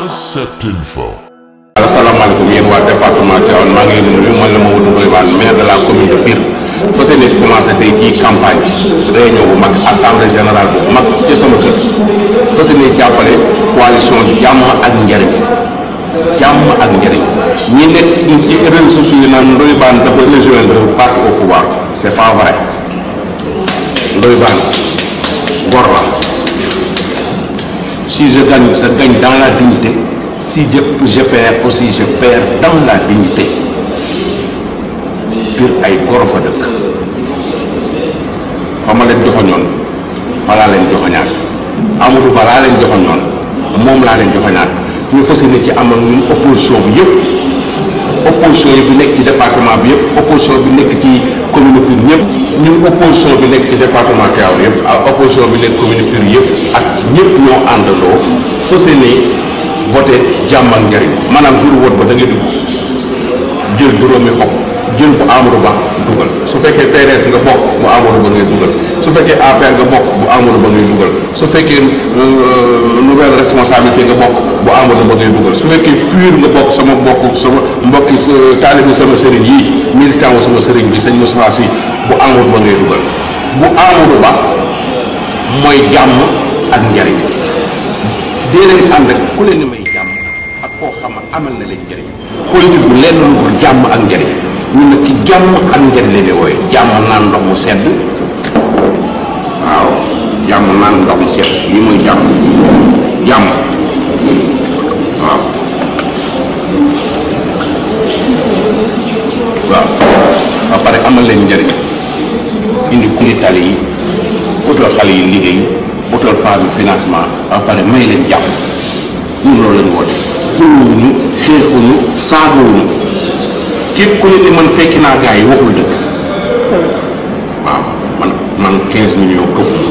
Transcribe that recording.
cette info. asalaamaaleykum yéen waa département Tivaouane maa ngi leen di nuyu man la Mamadou Ndoye Bane maire de la commune de Pire fas yéene commencé tey jii campagne réunion bu mag assemblée générale bu mag ci sama kër fas yéene jàppale coalition jàmm ak njëriñ jàmm ak njëriñ ñi nekk ci réseaux sociaux yi naan Ndoye Bane dafa rejoindre parti au pouvoir c'est pas vrai Ndoye Bane gor la si je gagne je gagne dans la dignité si je, je perds aussi je perds dans la dignité Pire ay goro fa dëkk fa ma leen joxoñoon fa laa leen joxoñaat Amadou Ba laa leen joxoñoon moom laa leen joxoñaat ñu fas yéene ci amal ñun opposition bi yëpp opposition yi bi nekk ci département bi yëpp opposition bi nekk ci commune Pire ñëpp ñun opposition bi nekk ci département Tivaouane yëpp ak opposition bi nekk commune Pire yëpp ak ñëpp ñoo àndandoo fas yéene voté jàmm ak njëriñ maanaam jour vote ba da ngay dugg jël juróomi xob jël bu Amadou Ba dugal su fekkee PDS nga bokk bu Amadou Ba ngay dugal su fekkee APR nga bokk bu Amadou Ba ngay dugal su fekkee nouvelle responsabilité nga bokk bu Amadou Ba ngay dugal su fekkee pur nga bokk sama mbokk sama mbokki taalibi sama sëriñ yi militant wu sama sëriñ bi sëñ Moustapha Sy bu Amadou Ba ngay dugal bu Amadou Ba mooy jàmm ak njëriñ dee leen ànd ak ku leen di may jàmm ak koo xam ne amal na leen njëriñ politique bu lenn lu dul jàmm ak njëriñ ñun nag ci jàmm ak njëriñ leen di wooye jàmm naan ndox mu sedd waaw jàmm naan ndox mu sedd lii mooy jàmm jàmm waaw waaw ba pare amal leen njëriñ indi kuli tali yi utal xale yi liggéey utal femme bi financement ba pare may leen jàpp ñun loolu lañu woote xulluwuñu xeexuñu saagowuñu képp ku ne ni man fekki naa gars yi waxul dëgg waaw man man 15 millions këfu